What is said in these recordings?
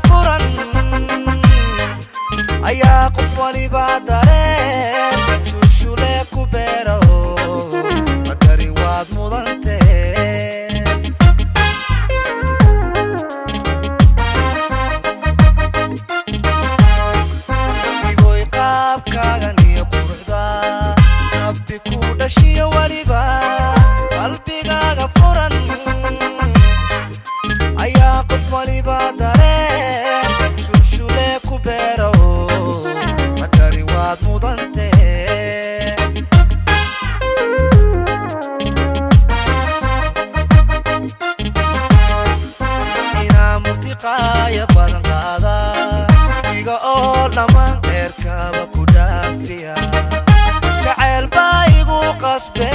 furan ayaa qof waliba dareen shuushule ku beera madari waad mudante iboy qaabkaagan iyo quruxda nabti ku dhashiyo weliba qalbigaaga furan ayaa qof waliba dareen shulshule ku beera madari waad mudante inaa murtiqaaya badan qaada iga oo dhammaan dheerkaba ku dhaafiya jacayl baa igu qasbe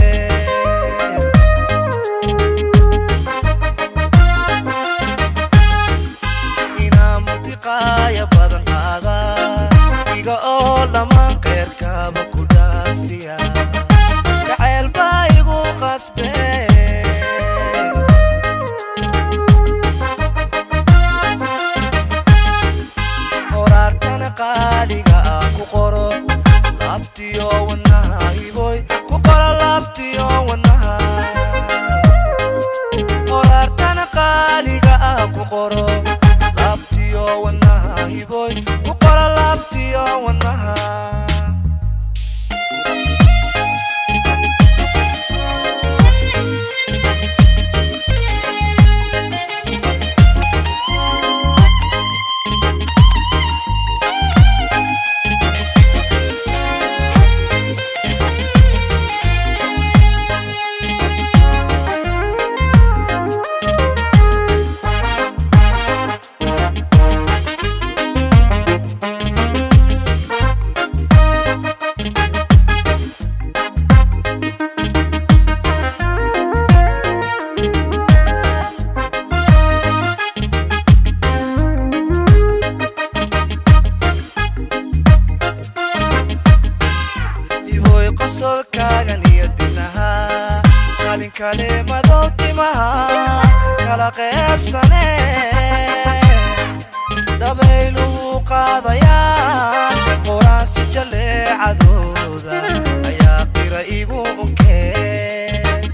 inaa murtiqaaya badan qaada iga oo dhammaan qeyrkaba ku dhaafiya jacayl baa igu qasbe horaartana qaaliga ah ku qoro laabtiyo wadnaha hiboy ku qoro laabtiyo wadnaha horaartana qaaliga ah ku qoro laabtiyo wadnaha hiboy ku qoro laabtiyo wadnaha iboy qosolkaagan iyo dinaha qalin kale madow timaha kala qeybsane dabayluhu qaadayaan qoraansi jaleecadooda ayaa qira igu unkeen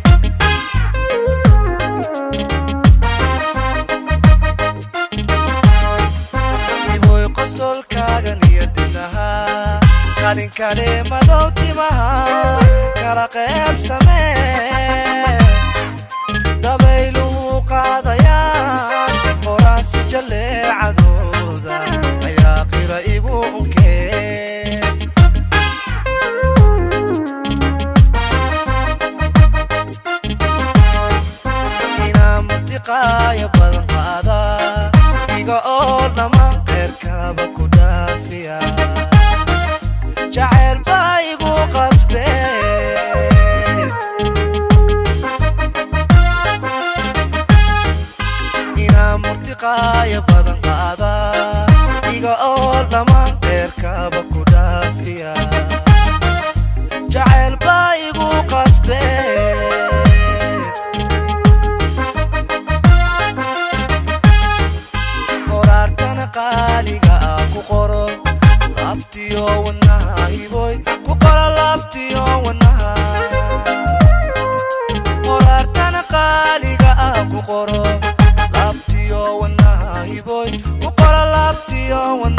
iboy qosolkaagan iyo dinaha qalin kale madow timaha kala qeybsame dabayluhu qaadayaan qoraansi jaleecadooda ayaa qira igu unkeen inaa murtiqaaya badan qaada iga oo dhammaan qeyrkaba ku dhaafiya jacayl baa igu qasbe inaa murtiqaaya badan qaada iga oo dhammaan qeyrkaba ku dhaafiya jacayl baa igu qasbe horaartana qaaliga ah ku qoro laabtiyo wadnaha hiboy ku qoro laabtiyo wadnaha horaartana qaaliga ah ku qoro laabtiyo wadnaha hiboy ku qoro laabtiyo wadnaha